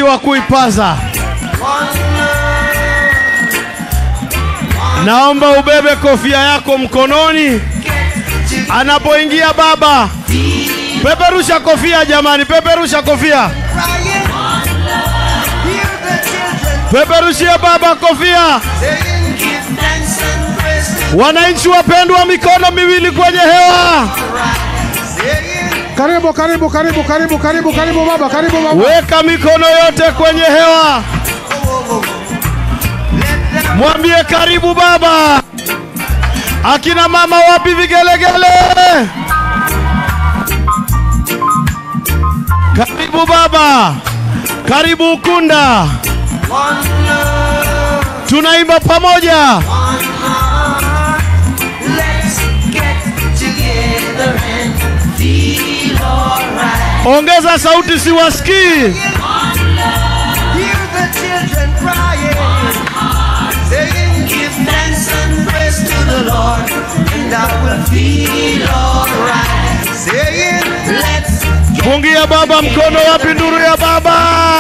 wakati wa kuipaza. Naomba ubebe kofia yako mkononi anapoingia baba. Peperusha kofia jamani, peperusha kofia, peperushia baba kofia. Wananchi wapendwa, mikono miwili kwenye hewa, Karibu, karibu, karibu, karibu, karibu, karibu baba, karibu baba. weka mikono yote kwenye hewa, mwambie karibu baba. Akina mama wapi vigelegele? Karibu baba, karibu Ukunda, tunaimba pamoja. Ongeza sauti, siwasikii. Pungia baba mkono, wapi nduru ya baba?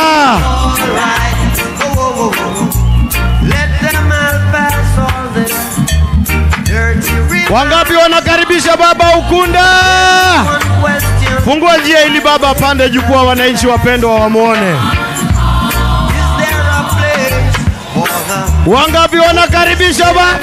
Wangapi wanakaribisha baba Ukunda? Fungua njia ili baba apande jukwaa, wananchi wapendwa wamwone. Wangapi wanakaribisha baba?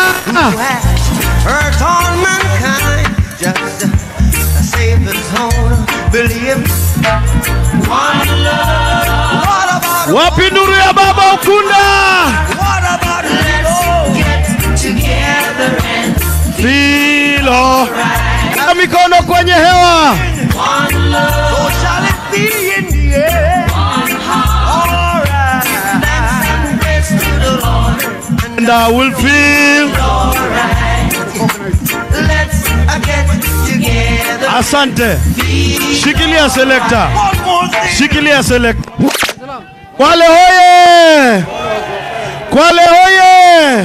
Hurt all mankind just to save his own belief. One love. What about Wapi nduru ya baba Ukunda? what about let's get together and Filo. Weka mikono kwenye hewa. one love. So shall it be in the end. All right. Thanks and praise to the Lord. And I will feel. All right. Let's uh, get together. Asante. Shikilia selekta. One more thing. Shikilia selekta. Kwale hoye! Kwale hoye!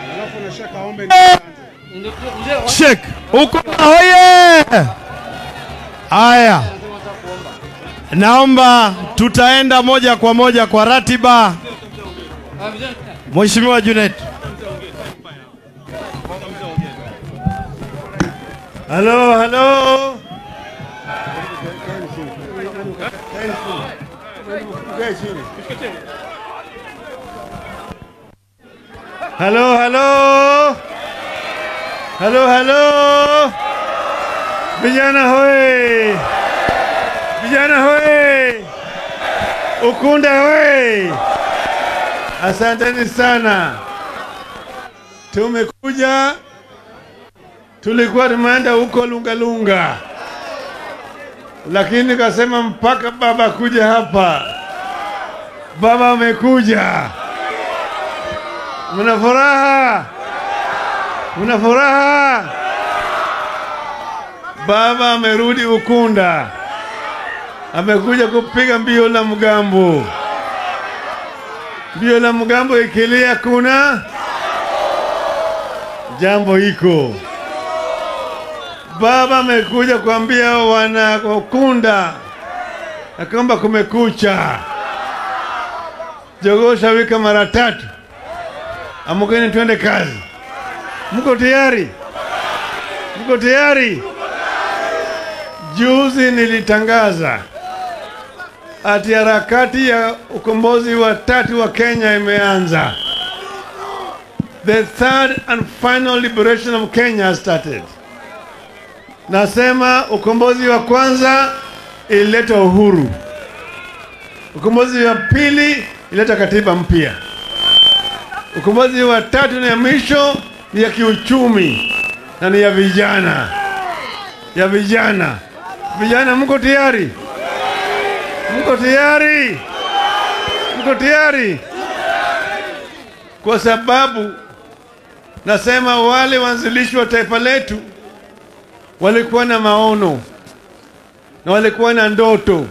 Shek, Ukunda hoye! Aya, naomba tutaenda moja kwa moja kwa ratiba. Mheshimiwa Junet. Halo, halo. Halo, halo. Halo, halo. Vijana hoye. Vijana hoye. Ukunda hoye. Asanteni sana. Tumekuja, tulikuwa tumeenda huko Lunga Lunga, lakini kasema mpaka baba kuja hapa. Baba amekuja. Mna furaha? Mna furaha? Baba amerudi Ukunda, amekuja kupiga mbio la mgambo. Mbio la mgambo ikilia, kuna jambo iko. Baba amekuja kuambia wana Ukunda ya kwamba kumekucha. Jogoo shawika mara tatu. Amkeni twende kazi. Mko tayari? Mko tayari? Juzi nilitangaza ati harakati ya ukombozi wa tatu wa Kenya imeanza. The third and final liberation of Kenya has started. Nasema ukombozi wa kwanza ilileta uhuru, ukombozi wa pili ilileta katiba mpya, ukombozi wa tatu na ya mwisho ni ya kiuchumi na ni ya vijana, ya vijana. Vijana, mko tayari? Mko tayari? Mko tayari? Kwa sababu nasema wale waanzilishi wa taifa letu walikuwa na maono na walikuwa na ndoto,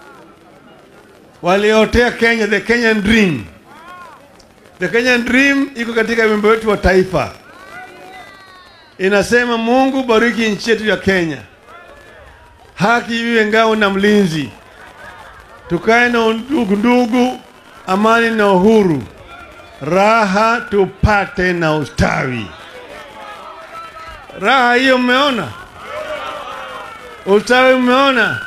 waliotea Kenya, the Kenyan dream. The Kenyan dream iko katika wimbo wetu wa taifa, inasema Mungu bariki nchi yetu ya Kenya, haki iwe ngao na mlinzi, tukae na ndugu ndugu, amani na uhuru, raha tupate na ustawi. Raha hiyo mmeona, ustawi mmeona.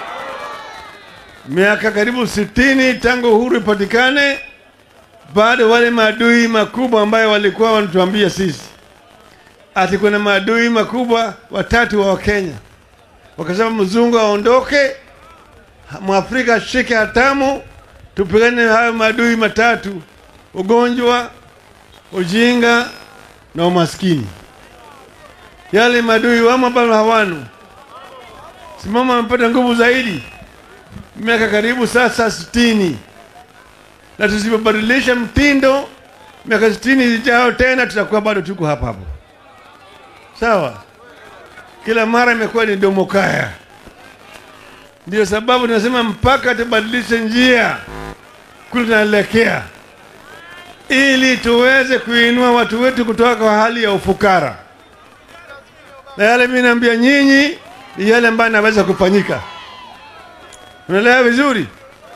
Miaka karibu sitini tangu uhuru ipatikane, bado wale maadui makubwa ambayo walikuwa wanatuambia sisi ati kuna maadui makubwa watatu wa Wakenya, wakasema mzungu aondoke, mwafrika ashike hatamu, tupigane na hayo maadui matatu: ugonjwa, ujinga na umaskini. Yale maadui wamo bado hawano, simama amepata nguvu zaidi, miaka karibu sasa sitini, na tusipobadilisha mtindo, miaka sitini zijao tena tutakuwa bado tuko hapa hapo. Sawa, kila mara imekuwa ni domokaya. Ndio sababu tunasema mpaka tubadilishe njia kule tunaelekea, ili tuweze kuinua watu wetu kutoka kwa hali ya ufukara. Na yale mimi naambia nyinyi ni yale ambayo yanaweza kufanyika. Unaelewa vizuri?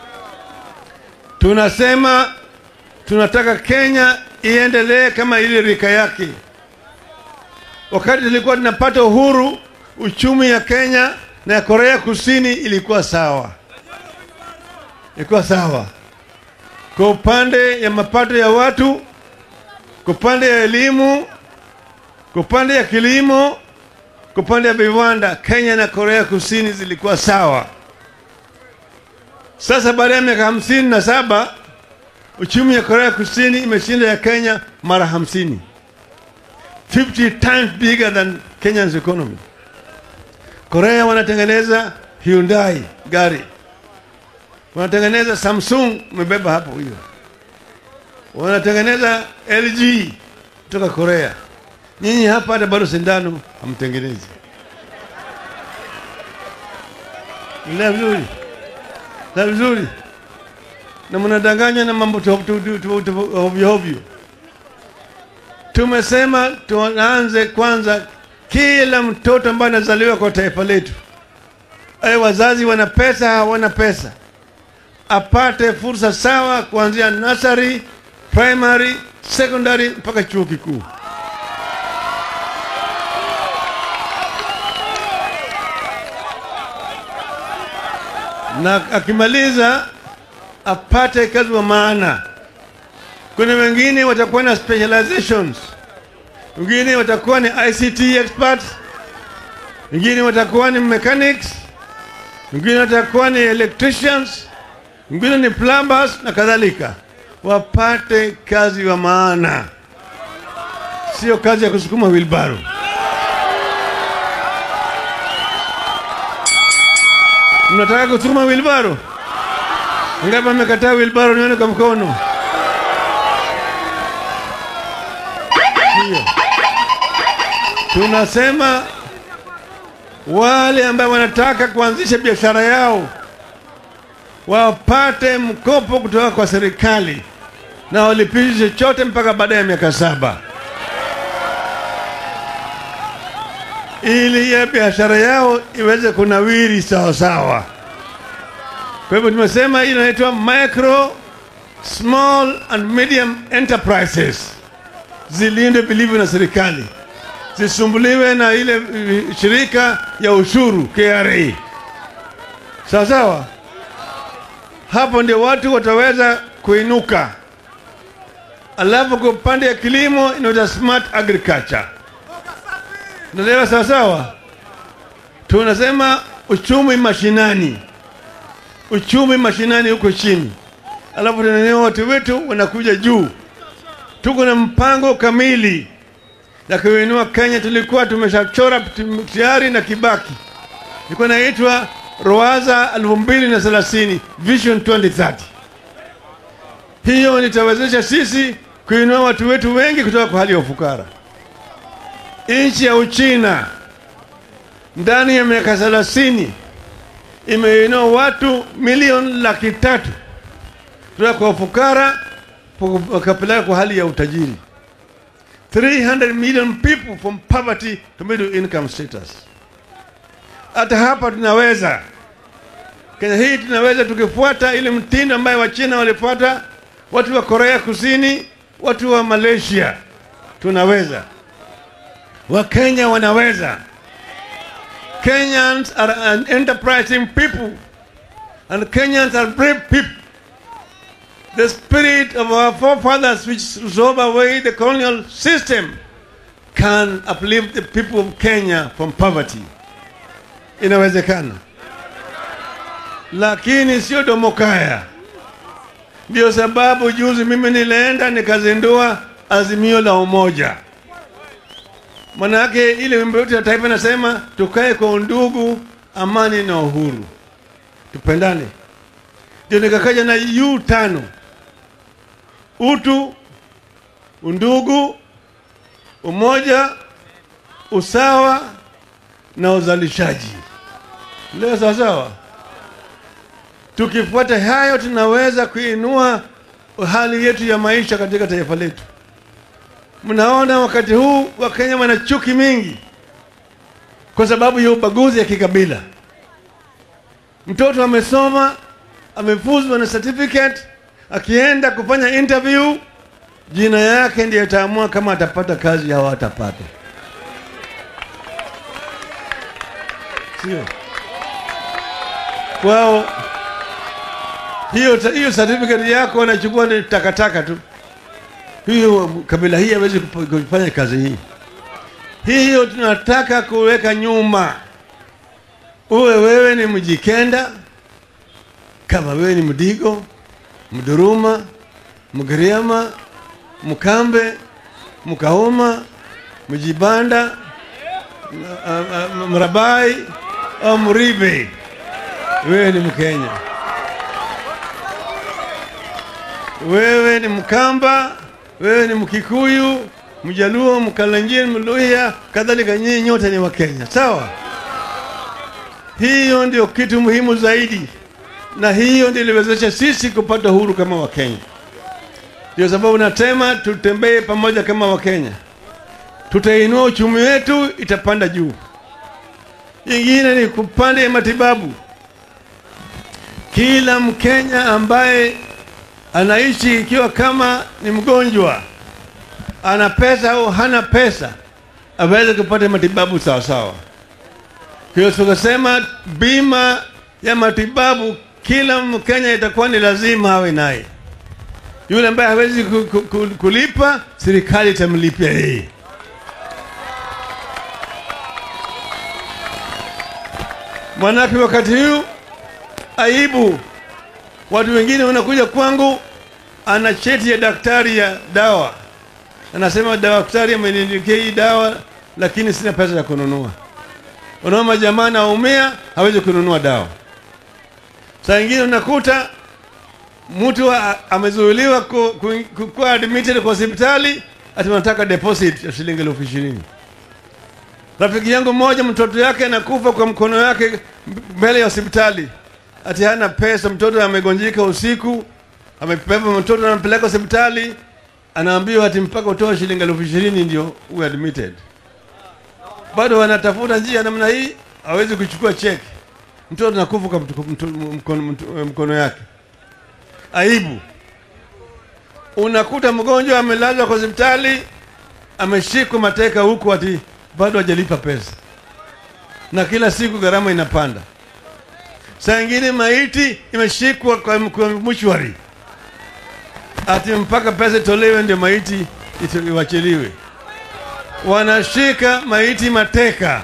Tunasema tunataka Kenya iendelee kama ile rika yake. Wakati tulikuwa tunapata uhuru, uchumi ya Kenya na ya Korea Kusini ilikuwa sawa, ilikuwa sawa kwa upande ya mapato ya watu, kwa upande ya elimu, kwa upande ya kilimo, kwa upande ya viwanda. Kenya na Korea Kusini zilikuwa sawa. Sasa baada ya miaka hamsini na saba uchumi ya Korea Kusini imeshinda ya Kenya mara hamsini. 50 times bigger than Kenya's economy. Korea wanatengeneza Hyundai gari, wanatengeneza Samsung, umebeba hapo hiyo, wanatengeneza LG kutoka Korea. Nyinyi hapa hata bado sindano hamtengenezi. Ila vizuri la vizuri, na mnadanganya na mambo hovyo hovyo. Tumesema tuanze kwanza, kila mtoto ambaye anazaliwa kwa taifa letu, awe wazazi wana pesa, hawana pesa, apate fursa sawa kuanzia nursery, primary, secondary mpaka chuo kikuu. Na akimaliza apate kazi wa maana. Kuna wengine watakuwa na specializations, wengine watakuwa ni ICT experts, wengine watakuwa ni mechanics, wengine watakuwa ni electricians, wengine ni plumbers na kadhalika. Wapate kazi wa maana, sio kazi ya kusukuma wilbaro. Mnataka kusukuma wilbaro? Ngapi amekataa wilbaro? Nione kwa mkono. Hiyo. Tunasema wale ambao wanataka kuanzisha biashara yao wapate mkopo kutoka kwa serikali na walipishe chochote mpaka baada ya miaka saba ili ya biashara yao iweze kunawiri sawa sawa. Kwa hivyo tumesema hii inaitwa micro small and medium enterprises zilindwe vilivyo na serikali, zisumbuliwe na ile uh, shirika ya ushuru KRA. Sawa sawa, hapo ndio watu wataweza kuinuka. Alafu kwa upande ya kilimo inaitwa smart agriculture. Naelewa sawa sawa, tunasema uchumi mashinani, uchumi mashinani huko chini, alafu tunanea watu wetu wanakuja juu tuko na mpango kamili ya kuinua Kenya. Tulikuwa tumeshachora tayari na Kibaki, ilikuwa inaitwa Roaza elfu mbili na thelathini Vision 2030. Hiyo nitawezesha sisi kuinua watu wetu wengi kutoka kwa hali ya ufukara. Nchi ya Uchina ndani ya miaka thelathini imeinua watu milioni laki tatu kutoka kwa ufukara wakapeleka kwa hali ya utajiri 300 million people from poverty to middle income status. Hata hapa tunaweza Kenya hii tunaweza tukifuata ile mtindo ambayo Wachina walifuata, watu wa Korea Kusini, watu wa Malaysia, tunaweza. Wakenya wanaweza. Kenyans are an enterprising people and Kenyans are brave people. The spirit of our forefathers which drove away the colonial system can uplift the people of Kenya from poverty. Inawezekana, lakini sio domokaya. Ndio sababu juzi mimi nilienda nikazindua azimio la umoja. Manake ile wimbo yetu ya taifa inasema tukae kwa undugu, amani na uhuru, tupendane. Ndio nikakaja na U tano: utu, undugu, umoja, usawa na uzalishaji. Leo sawa sawa. Tukifuata hayo, tunaweza kuinua hali yetu ya maisha katika taifa letu. Mnaona wakati huu Wakenya wana chuki mingi kwa sababu ya ubaguzi ya kikabila. Mtoto amesoma amefuzwa na certificate, akienda kufanya interview, jina yake ndiye ataamua kama atapata kazi au atapata, sio kwao. Hiyo hiyo certificate yako wanachukua ni takataka tu hiyo kabila hii hawezi kufanya kazi hii. Hiyo tunataka kuweka nyuma. Uwe wewe ni Mjikenda, kama wewe ni Mdigo, Mduruma, Mgiriama, Mkambe, Mkauma, Mjibanda, Mrabai au Mribe, wewe ni Mkenya. Wewe ni Mkamba, wewe ni Mkikuyu, Mjaluo, Mkalenjin, Mluhya, kadhalika, nyinyi nyote ni Wakenya, sawa? Hiyo ndio kitu muhimu zaidi, na hiyo ndio iliwezesha sisi kupata uhuru kama Wakenya. Ndio sababu natema tutembee pamoja kama Wakenya, tutainua uchumi wetu, itapanda juu. Ingine ni kupande ya matibabu. Kila Mkenya ambaye anaishi ikiwa kama ni mgonjwa, ana pesa au hana pesa, aweze kupata matibabu sawa sawa. Hiyo tukasema bima ya matibabu kila Mkenya itakuwa ni lazima awe naye. Yule ambaye hawezi ku, ku, ku, kulipa, serikali itamlipia yeye. Manake wakati huu aibu Watu wengine wanakuja kwangu, ana cheti ya daktari ya dawa, anasema daktari ameniandikia hii dawa, lakini sina pesa ya kununua. Unaona, jamaa anaumia, hawezi kununua dawa. Saa ingine unakuta mtu amezuiliwa kuwa admitted kwa hospitali, ati wanataka deposit ya shilingi elfu ishirini. Rafiki yangu mmoja, mtoto yake anakufa kwa mkono yake mbele ya hospitali ati hana pesa, mtoto amegonjika usiku, amebeba mtoto anampeleka hospitali, anaambiwa ati mpaka utoe shilingi elfu ishirini ndio uwe admitted. Bado wanatafuta njia namna hii, hawezi kuchukua cheki, mtoto anakufa kwa mkono, mkono yake. Aibu. Unakuta mgonjwa amelazwa kwa hospitali, ameshikwa mateka huku, ati bado hajalipa pesa, na kila siku gharama inapanda. Saa ingine maiti imeshikwa kwa, kwa mshwari ati mpaka pesa itolewe ndio maiti iwachiliwe. Wanashika maiti mateka,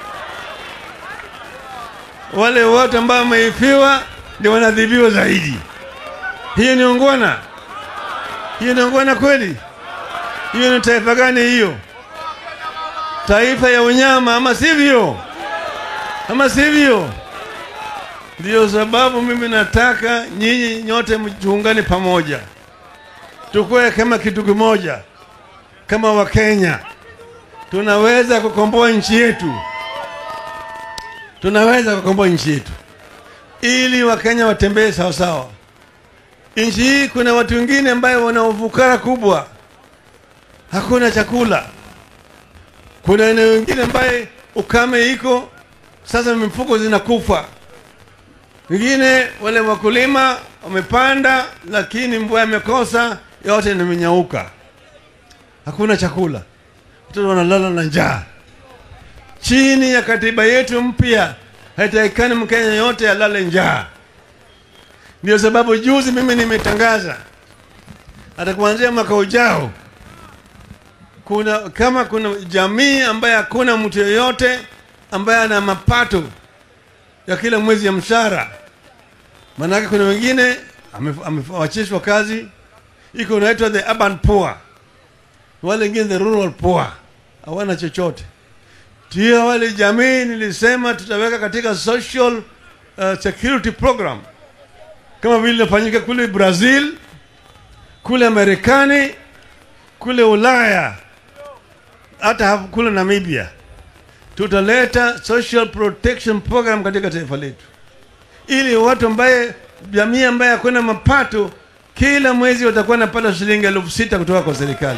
wale wote ambao wameifiwa ndio wanadhibiwa zaidi. Hiyo ni ungwana? Hiyo ni ungwana kweli? Hiyo ni taifa gani hiyo? Taifa ya unyama ama sivyo? Ama sivyo? Ndiyo sababu mimi nataka nyinyi nyote mjiungane pamoja, tukue kama kitu kimoja, kama Wakenya. Tunaweza kukomboa nchi yetu, tunaweza kukomboa nchi yetu ili Wakenya watembee sawasawa. Nchi hii kuna watu wengine ambayo wana ufukara kubwa, hakuna chakula. Kuna eneo wengine ambaye ukame iko sasa, mifugo zinakufa Wengine wale wakulima wamepanda, lakini mvua imekosa, yote imenyauka, hakuna chakula, watoto wanalala na njaa. Chini ya katiba yetu mpya, haitakikani Mkenya yote alale njaa. Ndio sababu juzi mimi nimetangaza hata kuanzia mwaka ujao kuna kama kuna jamii ambaye hakuna mtu yeyote ambaye ana mapato ya kila mwezi ya mshahara, maanake kuna wengine amef- amewachishwa kazi, iko unaitwa the urban poor, wale wengine the rural poor, hawana chochote. Ndio wale jamii nilisema tutaweka katika social uh, security program kama vile inafanyika kule Brazil, kule Marekani, kule Ulaya, hata hapo kule Namibia. Tutaleta social protection program katika taifa letu, ili watu ambaye jamii ambaye hakuna mapato kila mwezi watakuwa napata shilingi elfu sita kutoka kwa serikali.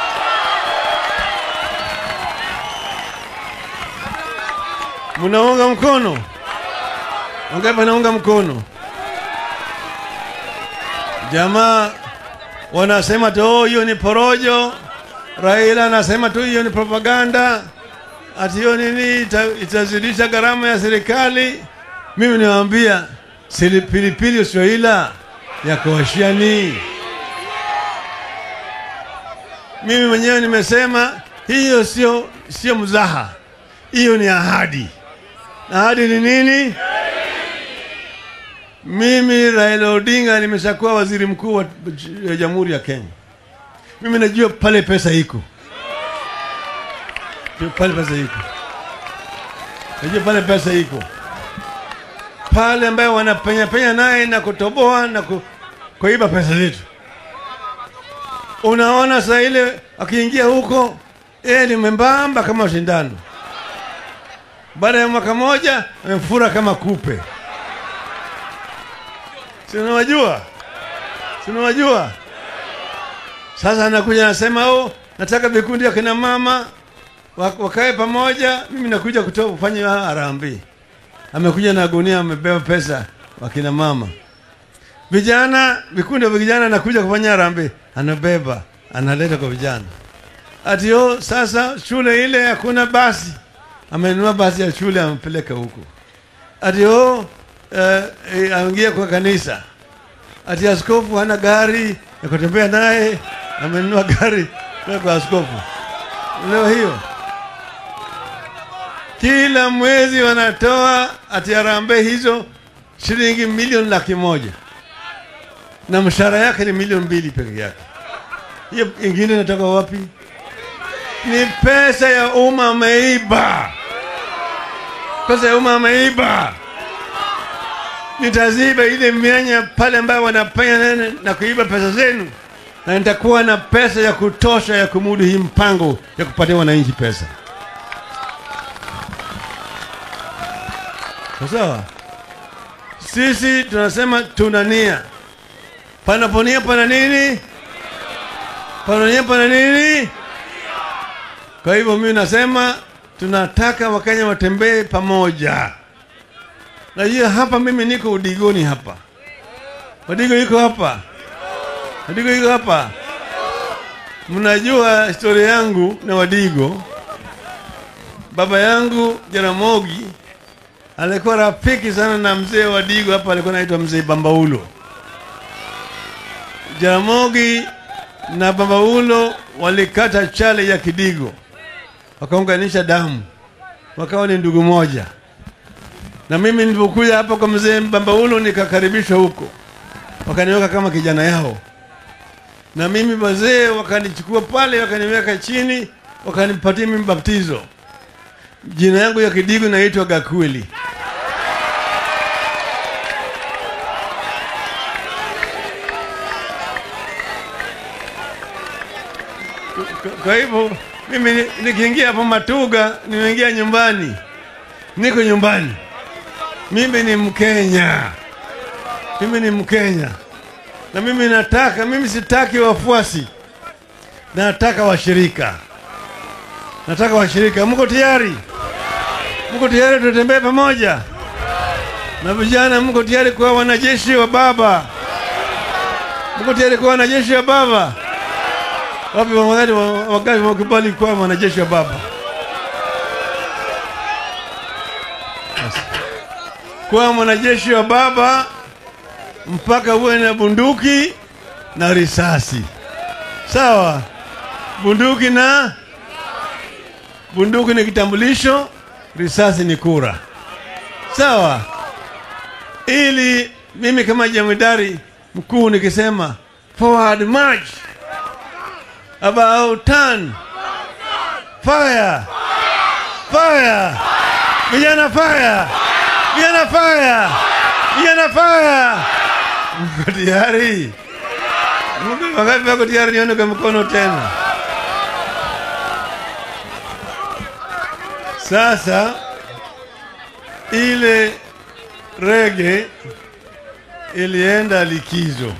Mnaunga mkono? Wangapi wanaunga mkono? Jamaa wanasema tu "Oh, hiyo ni porojo. Raila anasema tu hiyo ni propaganda, ati hiyo nini ita, itazidisha gharama ya serikali. Mimi niwaambia sili- pilipili usioila ya kuoshiani. Mimi mwenyewe nimesema hiyo sio sio mzaha, hiyo ni ahadi. Ahadi ni nini? Mimi Raila Odinga nimeshakuwa waziri mkuu wa wa Jamhuri ya Kenya. Mimi najua pale pesa iko, Najua pale pesa iko, najua pale pesa iko pale, ambayo wanapenya penya naye na kutoboa na ku, kuiba pesa zetu. Unaona saa ile akiingia huko, yeye ni membamba kama shindano, baada ya mwaka moja amefura kama kupe. Si unawajua? Si unawajua? Sasa anakuja anasema, oh, nataka vikundi ya kina mama wa- wakae pamoja, mimi nakuja kutoa kufanya harambee. Amekuja na gunia, amebeba pesa wakina mama. Vijana, vikundi vya vijana anakuja kufanya harambee, anabeba analeta kwa vijana. Ati oh, sasa shule ile hakuna basi, amenunua basi ya shule amepeleka huko. Ati oh, eh, eh, aingie kwa kanisa. Ati askofu hana gari ya kutembea naye, amenunua gari kwa kwa askofu. Leo hiyo kila mwezi wanatoa ati harambee hizo shilingi milioni laki moja na mshahara yake ni milioni mbili peke yake. Hiyo ingine inatoka wapi? Ni pesa ya umma ameiba, pesa ya umma ameiba. Nitaziba ile mianya pale ambayo wanapenya nene na kuiba pesa zenu, na nitakuwa na pesa ya kutosha ya kumudu hii mpango ya kupatia wananchi pesa. Sawa sawa. Sisi tunasema tuna nia, panapo nia pana nini? Pana nia pana nini? Kwa hivyo mimi nasema tunataka Wakenya watembee pamoja. Najua hapa mimi niko udigoni hapa, Wadigo yuko hapa, Wadigo yuko hapa. Mnajua historia yangu na Wadigo. Baba yangu Jaramogi alikuwa rafiki sana na mzee Wadigo hapa, alikuwa anaitwa mzee Bambaulo. Jaramogi na Bambaulo walikata chale ya Kidigo, wakaunganisha damu, wakawa ni ndugu moja na mimi nilipokuja hapa kwa mzee Bambaulo nikakaribishwa huko, wakaniweka kama kijana yao, na mimi wazee wakanichukua pale, wakaniweka chini, wakanipatia mimi baptizo. Jina yangu ya Kidigo naitwa Gakweli. Kwa- Kwa hivyo mimi ni- nikiingia hapo Matuga, nimeingia nyumbani, niko nyumbani. Mimi ni Mkenya, mimi ni Mkenya na mimi nataka, mimi sitaki wafuasi, nataka washirika, nataka washirika. Mko tayari? Mko tayari? Tutembee pamoja, Na vijana, mko tayari kuwa wanajeshi wa baba? Mko tayari kuwa wanajeshi wa baba? Wapi wangapi wakati wakubali kuwa wanajeshi wa baba? Yes. Kuwa mwanajeshi wa baba mpaka uwe na bunduki na risasi, sawa? Bunduki na bunduki ni kitambulisho, risasi ni kura, sawa? Ili mimi kama jemedari mkuu nikisema forward march, about turn, fire, fire, vijana fire, vijana fire, vijana fire. Mko tayari? Mko wangapi wako tayari? Nione kwa mkono tena. Sasa ile rege ilienda likizo,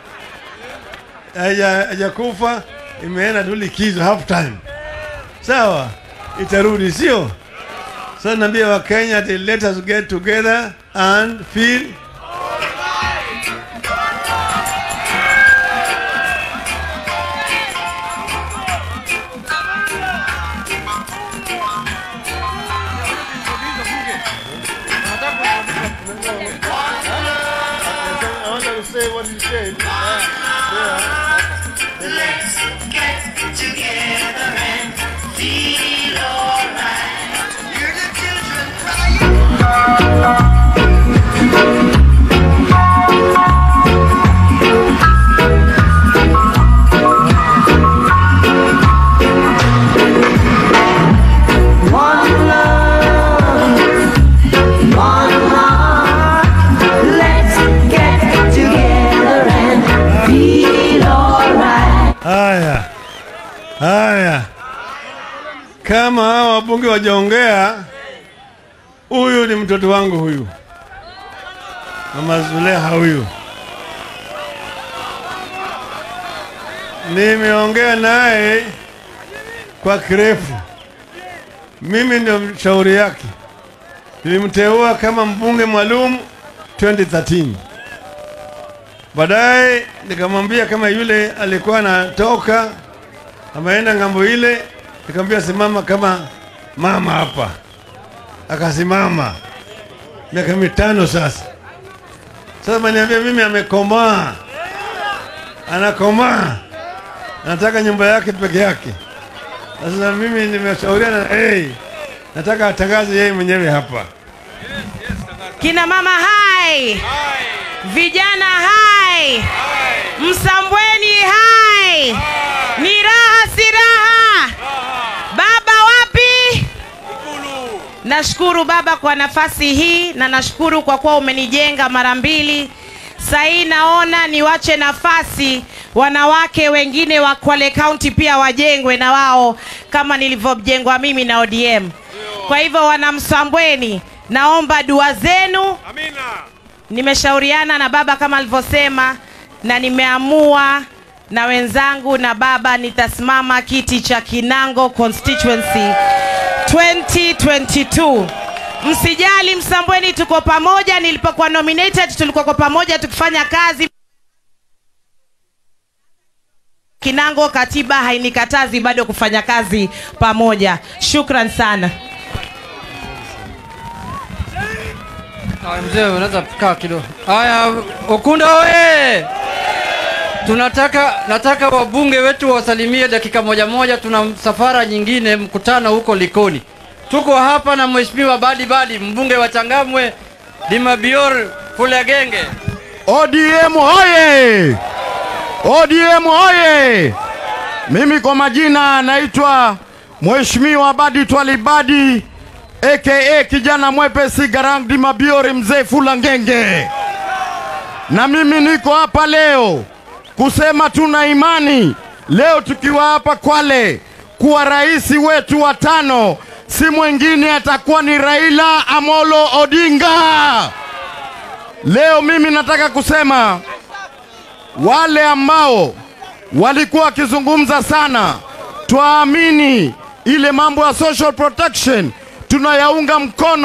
haja hajakufa, imeenda tu likizo half time. Sawa, itarudi, sio? Sasa naambia Wakenya ati let us get together and feel I want to say what you said. Hear the children crying. One love, one heart. Let's get together and feel alright. Haya, haya, kama hawa wabunge wajaongea, huyu ni mtoto wangu huyu, Mama Zuleha huyu. Nimeongea naye kwa kirefu, mimi ndio mshauri yake. Nilimteua kama mbunge maalum 2013. Baadaye nikamwambia kama yule alikuwa anatoka ameenda ng'ambo ile, nikamwambia simama kama mama hapa, akasimama miaka mitano sasa. Sasa maniambia mimi amekomaa, anakomaa, anataka nyumba yake peke yake. Sasa mimi nimeshauriana na hey, nataka atangaze yeye mwenyewe hapa. Kina mama hai, vijana hai, Msambweni hai, ni raha si raha. Baba wapi? Nashukuru baba kwa nafasi hii na nashukuru kwa kuwa umenijenga mara mbili. Sahii naona niwache nafasi wanawake wengine wa Kwale County pia wajengwe na wao kama nilivyojengwa mimi na ODM. Kwa hivyo wana Msambweni, naomba dua zenu. Nimeshauriana na baba kama alivyosema, na nimeamua na wenzangu na baba nitasimama kiti cha Kinango constituency 2022. Msijali Msambweni, tuko pamoja. Nilipokuwa nominated tulikuwa kwa pamoja tukifanya kazi. Kinango, katiba hainikatazi bado kufanya kazi pamoja. Shukran sana. Haya, mzee unaweza kaa kidogo. Haya, Ukunda oye! Tunataka nataka wabunge wetu wasalimie dakika moja moja. Tuna safara nyingine, mkutano huko Likoni. Tuko hapa na mheshimiwa Badi Badi, mbunge wa Changamwe, Dimabior Fulegenge. ODM hoye! ODM hoye! Mimi kwa majina naitwa Mheshimiwa Badi Twalibadi aka kijana mwepesi Garang Mabiori mzee Fula Ngenge, na mimi niko hapa leo kusema tuna imani leo tukiwa hapa Kwale kuwa rais wetu wa tano si mwingine atakuwa ni Raila Amolo Odinga. Leo mimi nataka kusema wale ambao walikuwa wakizungumza sana, twaamini ile mambo ya social protection tunayaunga mkono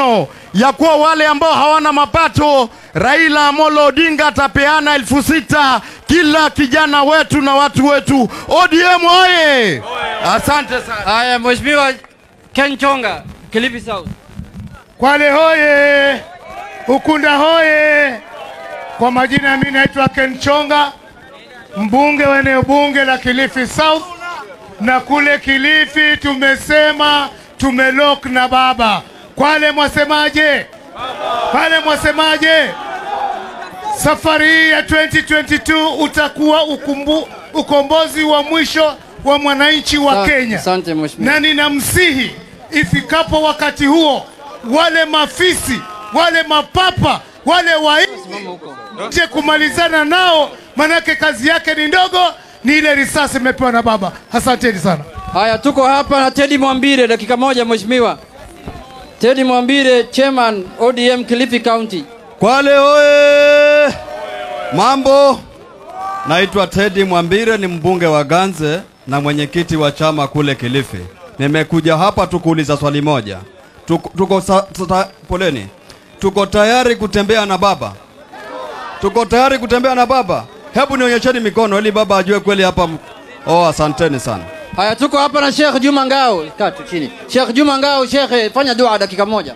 ya kuwa wale ambao hawana mapato, Raila Amolo Odinga atapeana elfu sita kila kijana wetu na watu wetu. ODM oye! Asante sana. Haya, Mheshimiwa Ken Chonga, Kilifi South. Kwale hoye, Ukunda hoye. Kwa majina mimi naitwa Ken Chonga, mbunge wa eneo bunge la Kilifi South, na kule Kilifi tumesema tumelok na baba. Kwale mwasemaje? Kwale mwasemaje? Safari hii ya 2022 utakuwa ukumbu, ukombozi wa mwisho wa mwananchi wa Asante- Kenya Asante Mheshimiwa. na ninamsihi ifikapo wakati huo, wale mafisi, wale mapapa, wale waije kumalizana nao, manake kazi yake ni ndogo, ni ile risasi imepewa na baba. Asanteni sana. Haya, tuko hapa na Teddy Mwambire, dakika moja Mheshimiwa. Teddy Mwambire, Chairman ODM Kilifi County. Kwale oye! Mambo, naitwa Teddy Mwambire, ni mbunge wa Ganze na mwenyekiti wa chama kule Kilifi. Nimekuja hapa tu kuuliza swali moja. Tuko, tuko sa, sa, poleni, tuko tayari kutembea na baba? Tuko tayari kutembea na baba? Hebu nionyesheni mikono ili baba ajue kweli hapa. m- Oh, asanteni sana. Haya, tuko hapa na Sheikh Juma Ngao. Kaa tu chini. Sheikh Juma Ngao, Sheikh, fanya dua dakika moja.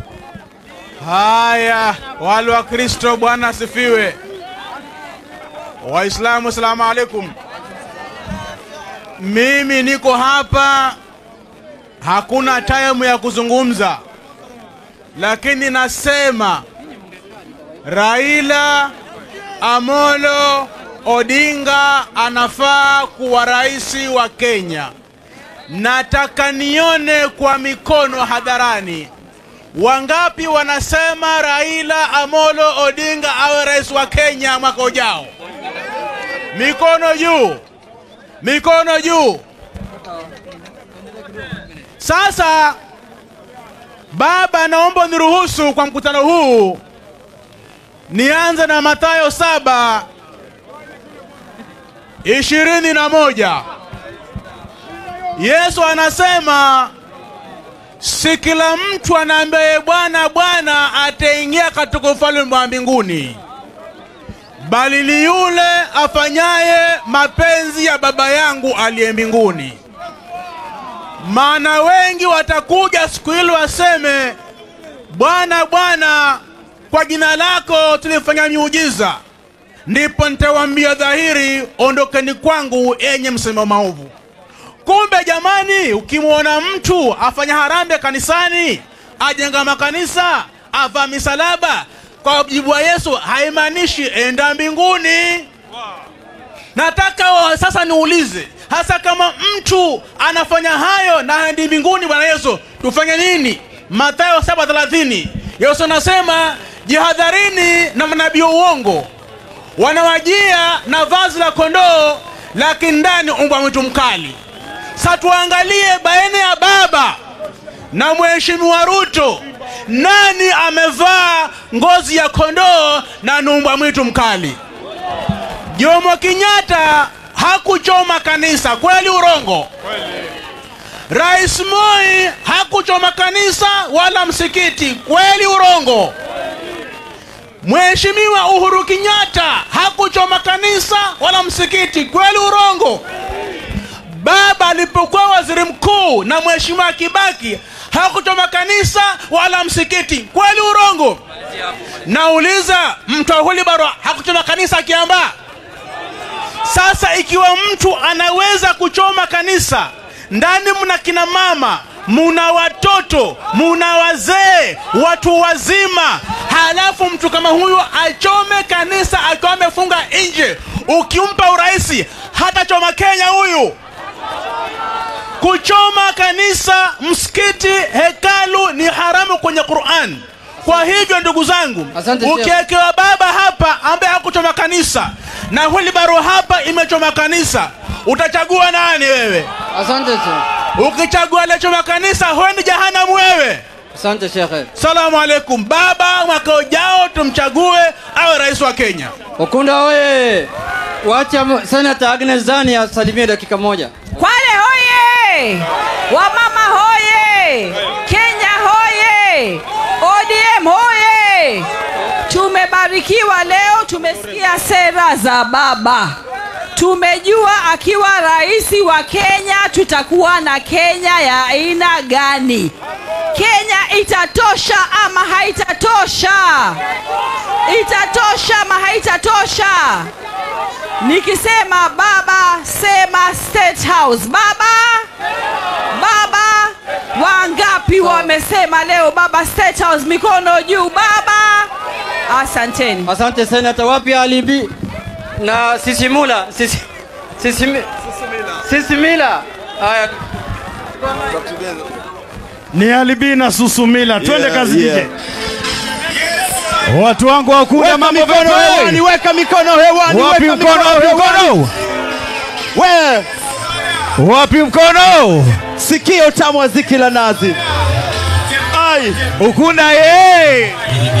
Haya, wale wa Kristo, Bwana asifiwe. Waislamu, asalamu alaikum. Mimi niko hapa, hakuna time ya kuzungumza, lakini nasema Raila Amolo Odinga anafaa kuwa rais wa Kenya. Nataka nione kwa mikono hadharani Wangapi wanasema Raila Amolo Odinga awe rais wa Kenya mwaka ujao? Mikono juu, mikono juu. Sasa baba, naomba niruhusu kwa mkutano huu nianze na Mathayo saba ishirini na moja. Yesu anasema si kila mtu anaambiaye Bwana Bwana ataingia katika ufalme wa mbinguni, bali ni yule afanyaye mapenzi ya Baba yangu aliye mbinguni. Maana wengi watakuja siku hili waseme, Bwana Bwana, kwa jina lako tulifanya miujiza. Ndipo nitawaambia dhahiri, ondokeni kwangu, enye msema maovu. Kumbe jamani, ukimwona mtu afanya harambee kanisani, ajenga makanisa, avaa misalaba, kwa mujibu wa Yesu haimaanishi enda mbinguni. Nataka wa- sasa niulize, hasa kama mtu anafanya hayo na haendi mbinguni, Bwana Yesu, tufanye nini? Mathayo 7:30 Yesu anasema jihadharini na manabii wa uongo wanawajia na vazi la kondoo, lakini ndani umbwa mwitu mkali. Sasa tuangalie baina ya baba na mheshimiwa Ruto, nani amevaa ngozi ya kondoo na numbwa mwitu mkali? Jomo Kenyatta hakuchoma kanisa, kweli urongo? Rais Moi hakuchoma kanisa wala msikiti, kweli urongo? Mheshimiwa Uhuru Kenyatta hakuchoma kanisa wala msikiti, kweli urongo? Baba alipokuwa waziri mkuu na mheshimiwa Kibaki hakuchoma kanisa wala msikiti, kweli urongo? Nauliza, mtu wa Wilbaro hakuchoma kanisa Kiambaa? Sasa ikiwa mtu anaweza kuchoma kanisa, ndani mna kina mama, muna watoto, muna wazee, watu wazima, halafu mtu kama huyu achome kanisa akiwa amefunga nje, ukimpa uraisi hatachoma Kenya huyu. Kuchoma kanisa, msikiti, hekalu ni haramu kwenye Qur'an. Kwa hivyo ndugu zangu, Asante, Sheikh. ukiwekewa baba hapa ambaye hakuchoma kanisa na Wilbaro hapa imechoma kanisa, utachagua nani wewe? Asante Sheikh. Ukichagua aliyechoma kanisa, huendi jahanamu wewe. Asante Sheikh. Salamu alaikum. Baba, mwaka ujao tumchague awe rais wa Kenya. Ukunda oye! Wacha m- Senator Agnes Zani asalimie dakika moja. Kwale hoye! Wamama hoye! Kenya hoye! ODM hoye! Tumebarikiwa leo, tumesikia sera za baba. Tumejua akiwa rais wa Kenya tutakuwa na Kenya ya aina gani. Kenya itatosha ama haitatosha? Itatosha ama haitatosha? Nikisema baba, sema State House. Baba, baba, wangapi wamesema leo baba State House? Mikono juu, baba. Asanteni. Asante senata. Wapi alibi na sisimula sisi, sisimi, sisimila? Haya, Ni Alibi na Susumila, twende Yeah, kazi yeah. DJ. Watu wangu wa Ukunda, Weka mambo mikono vipi? hewani, weka mikono hewani, Wapi weka mkono? Wapi hewani. mkono? We, Wapi mkono? sikio tamu wa ziki la nazi. Ai, Ukunda ye!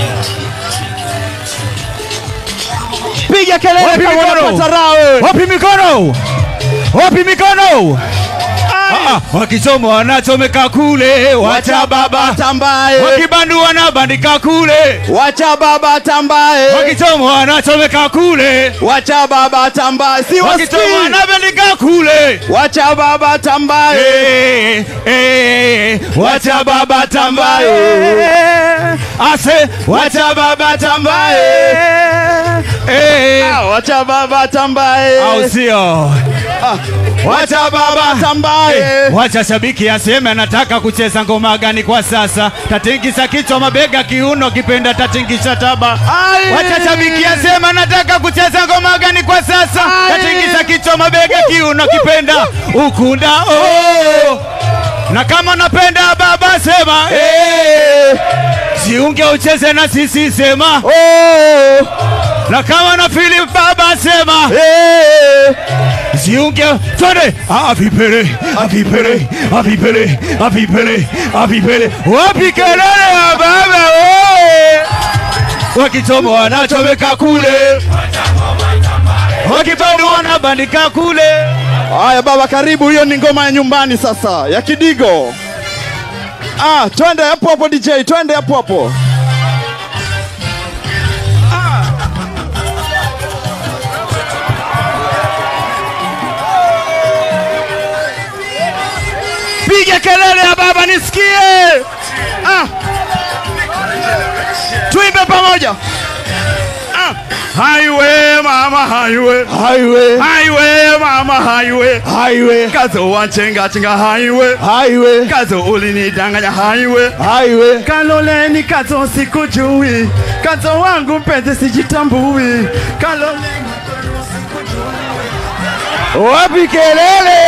piga kelele Wapi kama mikono? unapata raha wewe. Wapi mikono? Wapi mikono? Ah, ah, wakisoma wanachomeka kule, wacha baba. tambaye, Wakibandu wanabandika kule, wacha baba tambaye, wakisoma wanachomeka kule, wacha baba tambaye, si wakisoma wasikii. wanabandika kule. Wacha baba tambaye, Eh, eh, wacha baba tambaye. Ase, wacha baba tambaye. Eh, Ah, wacha baba tambaye, au sio? Wacha baba tambaye. Wacha shabiki aseme anataka kucheza ngoma gani kwa sasa. Tatingisa kichwa, mabega, kiuno, kipenda tatingisha taba. Ai. Wacha shabiki aseme anataka kucheza ngoma gani kwa sasa. Tatingisa kichwa, mabega, kiuno, kipenda ukunda oh. Na kama napenda baba sema eh. Jiunge ucheze na sisi sema Oh, na kama na Philip baba sema eh. Jiunge twende avipele avipele avipele avipele avipele wapi kelele ya baba oye wakichoma wanachomeka kule wakibandu wanabandika kule Haya baba, karibu. Hiyo ni ngoma ya nyumbani sasa ya Kidigo. Ah, twende hapo hapo DJ, twende hapo hapo. piga kelele ya baba nisikie ah. tuimbe pamoja ah. highway mama highway Highway, highway mama highway highway, kazo wanchenga chenga highway highway, kazo ulinidanganya highway highway. kaloleni kazo sikujui kazo wangu mpenzi sijitambui kaloleni wapi kelele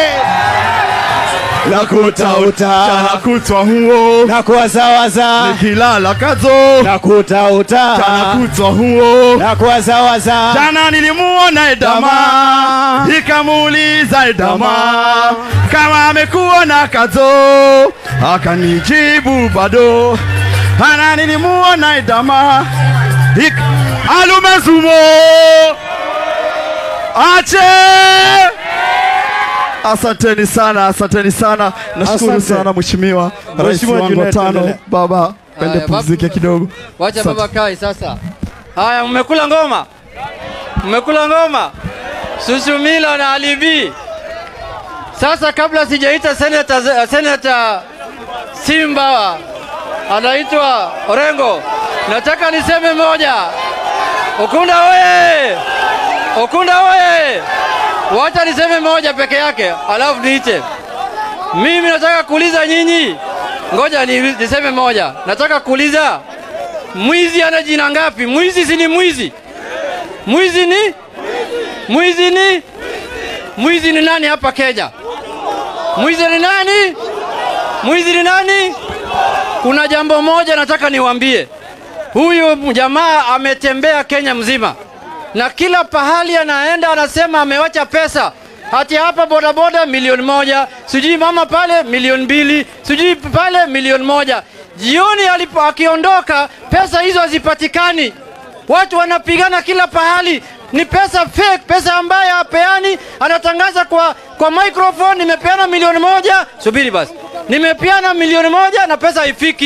Nakutauta, Chana kutwa huo na kuwazawaza, nikilala kazo nakutauta, Chana kutwa huo na kuwazawaza. jana nilimuona Edama Dama. ikamuuliza Edama kama amekuona kazo akanijibu bado ana nilimuona Edama Ik alumezumo ache Asanteni sana, asanteni sana. Nashukuru Asante. sana mheshimiwa rais Mheshimiwa wangu wa Junet, tano. endelea. Baba, pende Haya, pumzike baba. kidogo. wacha Asante. baba kai sasa. Haya, mmekula ngoma, mmekula ngoma, Susumila na Alibi. Sasa kabla sijaita seneta, seneta Simba anaitwa Orengo, nataka niseme moja. Ukunda oye! Ukunda oye! Wacha niseme moja peke yake, alafu niite. Mimi nataka kuuliza nyinyi, ngoja ni, niseme moja. Nataka kuuliza mwizi ana jina ngapi? Mwizi si ni mwizi? Mwizi ni mwizi ni mwizi ni nani hapa Kenya? Mwizi ni nani? Mwizi ni nani? Kuna jambo moja nataka niwaambie. Huyu jamaa ametembea Kenya mzima na kila pahali anaenda anasema amewacha pesa hati hapa bodaboda milioni moja, sijui mama pale milioni mbili, sijui pale milioni moja. Jioni alipo akiondoka, pesa hizo hazipatikani. Watu wanapigana kila pahali, ni pesa fake, pesa ambayo hapeani. Anatangaza kwa, kwa microphone, nimepeana milioni moja. Subiri basi, nimepeana milioni moja na pesa haifiki.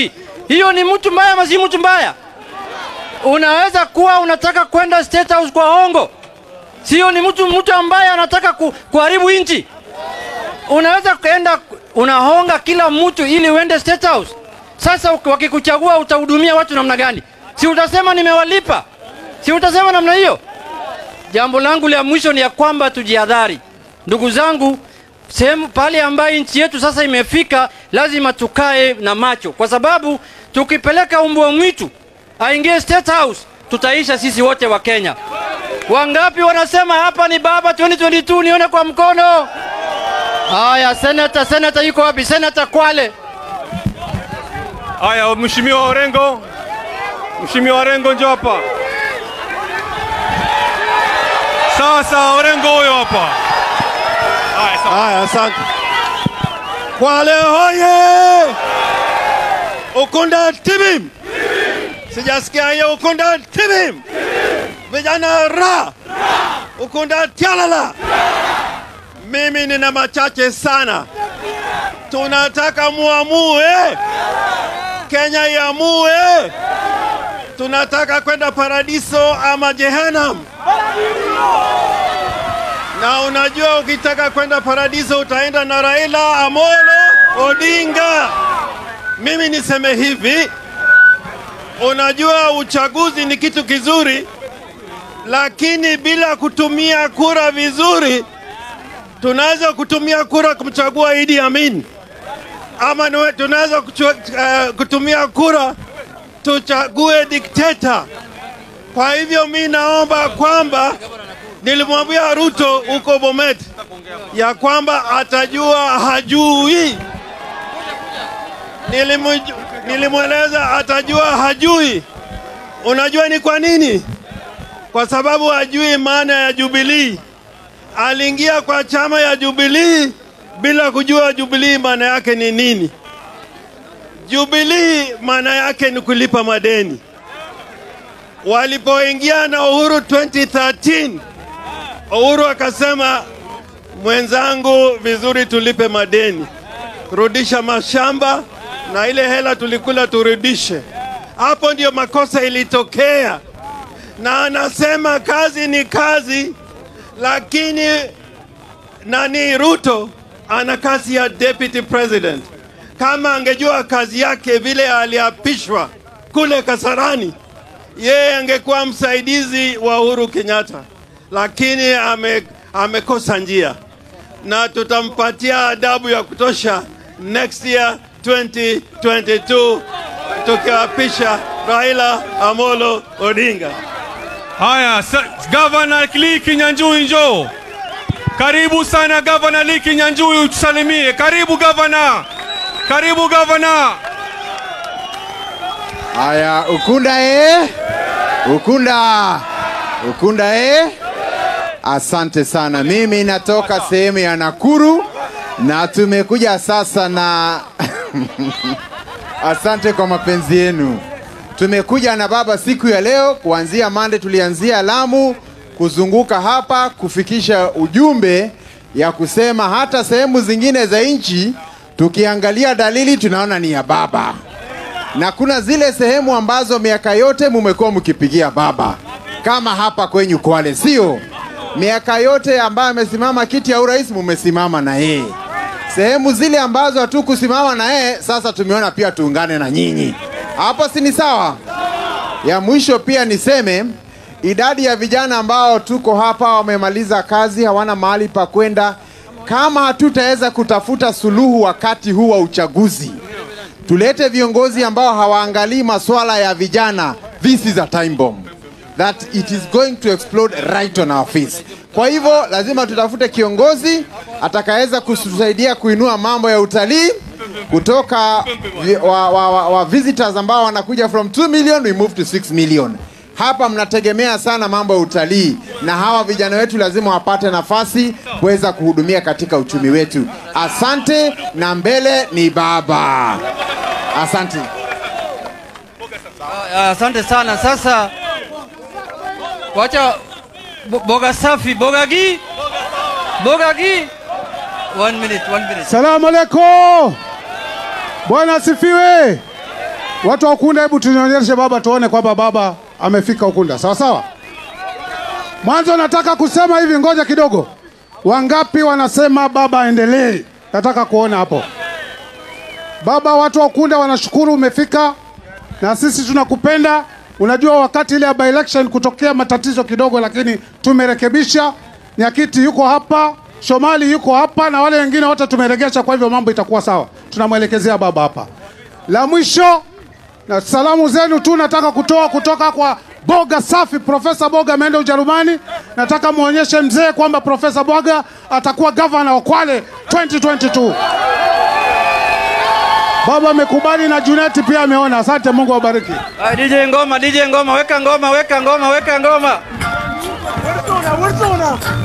hiyo ni mtu mbaya ama si mtu mbaya unaweza kuwa unataka kwenda state house kwa hongo sio ni mtu mtu ambaye anataka ku, kuharibu nchi unaweza kwenda unahonga kila mtu ili uende state house sasa uki- wakikuchagua utahudumia watu namna gani si utasema nimewalipa si utasema namna hiyo jambo langu la mwisho ni ya kwamba tujihadhari ndugu zangu sehemu pale ambayo nchi yetu sasa imefika lazima tukae na macho kwa sababu tukipeleka umbwa mwitu aingie state house tutaisha sisi wote wa kenya wangapi wanasema hapa ni baba 2022 nione kwa mkono haya senata senata yuko wapi senata kwale Haya, mheshimiwa Orengo, mheshimiwa Orengo njoo hapa. Sawa sawa, Orengo huyo hapa. Haya, sawa. Haya, asante. Kwale hoye! Ukunda tibim! Sijasikia hiyo Ukunda tibim! Vijana ra! Ukunda tialala! Mimi nina machache sana. Tunataka muamue, Kenya iamue, tunataka kwenda paradiso ama jehanam. Na unajua ukitaka kwenda paradiso utaenda na Raila Amolo Odinga. Mimi niseme hivi, unajua uchaguzi ni kitu kizuri, lakini bila kutumia kura vizuri, tunaweza kutumia kura kumchagua Idi Amin ama niwe- tunaweza kuchua- eh, kutumia kura tuchague dikteta. Kwa hivyo mi naomba kwamba nilimwambia Ruto huko Bomet ya kwamba atajua hajui. Nilimu- Nilimweleza atajua hajui. Unajua ni kwa nini? Kwa sababu hajui maana ya Jubilii. Aliingia kwa chama ya Jubilii bila kujua Jubilii maana yake ni nini. Jubilii maana yake ni kulipa madeni. Walipoingia na Uhuru 2013, Uhuru akasema, mwenzangu, vizuri tulipe madeni, rudisha mashamba na ile hela tulikula turudishe. Hapo ndio makosa ilitokea, na anasema kazi ni kazi, lakini nani Ruto ana kazi ya deputy president. Kama angejua kazi yake vile aliapishwa kule Kasarani, yeye angekuwa msaidizi wa Uhuru Kenyatta, lakini ame, amekosa njia, na tutampatia adabu ya kutosha next year 2022 tukiapisha Raila Amolo Odinga. Haya, sa- Gavana Lee Kinyanjui njoo. Karibu sana Gavana Lee Kinyanjui utusalimie. Karibu gavana. Karibu gavana. Haya, Ukunda eh? Ukunda, Ukunda eh? Asante sana. Mimi natoka sehemu ya Nakuru na tumekuja sasa na asante kwa mapenzi yenu. Tumekuja na baba siku ya leo, kuanzia Mande tulianzia Lamu, kuzunguka hapa kufikisha ujumbe ya kusema hata sehemu zingine za nchi tukiangalia dalili tunaona ni ya baba na kuna zile sehemu ambazo miaka yote mumekuwa mkipigia baba, kama hapa kwenyu Kwale, sio? Miaka yote ambayo amesimama kiti ya urais mumesimama na yeye. Sehemu zile ambazo hatukusimama na yeye, sasa tumeona pia tuungane na nyinyi. Hapo si ni sawa? Ya mwisho pia niseme idadi ya vijana ambao tuko hapa wamemaliza kazi, hawana mahali pa kwenda. Kama hatutaweza kutafuta suluhu wakati huu wa uchaguzi, tulete viongozi ambao hawaangalii masuala ya vijana. This is a time bomb that it is going to explode right on our face. Kwa hivyo lazima tutafute kiongozi atakaweza kutusaidia kuinua mambo ya utalii kutoka vi- wa, wa, wa, wa visitors ambao wanakuja from 2 million we move to 6 million. Hapa mnategemea sana mambo ya utalii, na hawa vijana wetu lazima wapate nafasi kuweza kuhudumia katika uchumi wetu. Asante, na mbele ni baba. Asante. Ah, Asante sana. Sasa wacha bo- boga safi, boga gi, boga gi. One minute, one minute. Salamu alaikum. Bwana asifiwe. Watu wa Ukunda, hebu tunyonyeshe baba, tuone kwamba baba amefika Ukunda. Sawa sawa. Mwanzo nataka kusema hivi, ngoja kidogo. Wangapi wanasema baba aendelee? Nataka kuona hapo. Baba, watu wa Ukunda wanashukuru umefika, na sisi tunakupenda. Unajua wakati ile ya by election kutokea matatizo kidogo, lakini tumerekebisha. Nyakiti yuko hapa, Shomali yuko hapa, na wale wengine wote tumeregesha, kwa hivyo mambo itakuwa sawa. Tunamwelekezea baba hapa. La mwisho na salamu zenu tu nataka kutoa kutoka kwa Boga Safi. Profesa Boga ameenda Ujerumani. Nataka muonyeshe mzee kwamba Profesa Boga atakuwa gavana wa Kwale 2022. Baba amekubali na Juneti pia ameona. Asante, Mungu awabariki. Ah, DJ ngoma, DJ ngoma, weka ngoma, weka ngoma, weka ngoma.